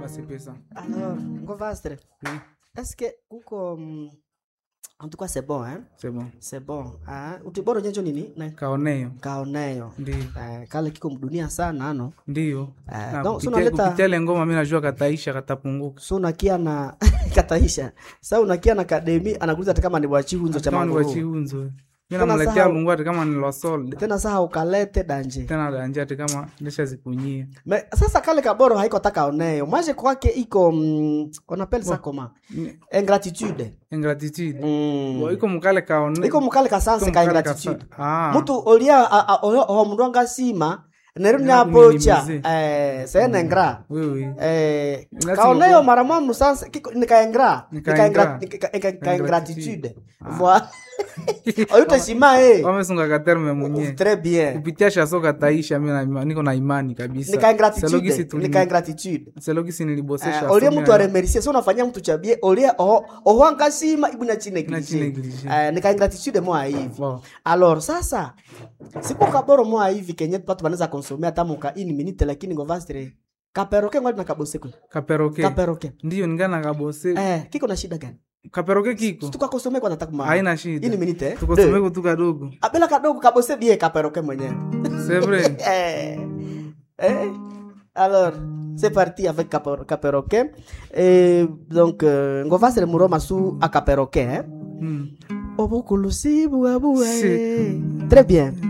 pase pesa alors ngovastre oui est-ce que kuko mm, en tout cas c'est bon hein c'est bon c'est bon ah utiboro nyenjo nini na kaoneyo kaoneyo ndio eh, kale kiko mdunia sana ano ndio Eh, Na donc, so kupitia unaleta- kupitia ile ngoma mi najua kataisha katapunguka so unakia na kataisha sa unakia na kademi anakuuliza hata kama ni wachihunzo cha kama ni maguru wachiunzo mi Tena namletea sahau- mungu ati kama ni losol tena saha ukalete danje tena danje ati kama ndishazikunyia Me, sasa kale kaboro haiko taka oneyo mwaje kwake iko mm, onapele sa koma Ni- ingratitude ingratitude mm. Bo, iko mukale kaone iko mukale kasanse iko ka mukale ingratitude kasa- Ah. mutu olia a- a- oho oho mundu angasima neru Nena niapocha kuminimize. eh, sene ngra Oui, oui. eh, Lazima kaoneyo ku- mara mwamu sanse kiko nikaengra Nikaengra. kaingratitude voi oyuteshima e wamesunga katerme mwenye très bien kupitia shaso kataisha mi na- niko na imani kabisa nikaingratitude Selogisi tuli- nikaingratitude selogisi nilibosesha Eh, olie so mtu mi- aremercie so unafanyia mtu chabie olie oho oho angasima ibu na chine Na chine neglige. eh, nikaingratitude mwa hivi Bon. alors sasa siku kaboro mwa hivi kenye patu banaweza konsomea tamuka ini minute lakini ngovastre kaperoke ngwali na kabose kwe kaperoke kaperoke ndiyo ningana kabose eh kiko na shida gani kaperoke kiko tukakosome kwa nataka ma haina ini shida minute eh? tukosomeko tu kadogo abela kadogo kabose bie kaperoke mwenyewe c'est vrai eh, eh. Alors, c'est parti avec Caper- Caperoquet. Et donc, euh, Ngovasre Muroma sous à Caperoquet. Hein? Hmm. Obokulusi bouaboué. Si. Très bien.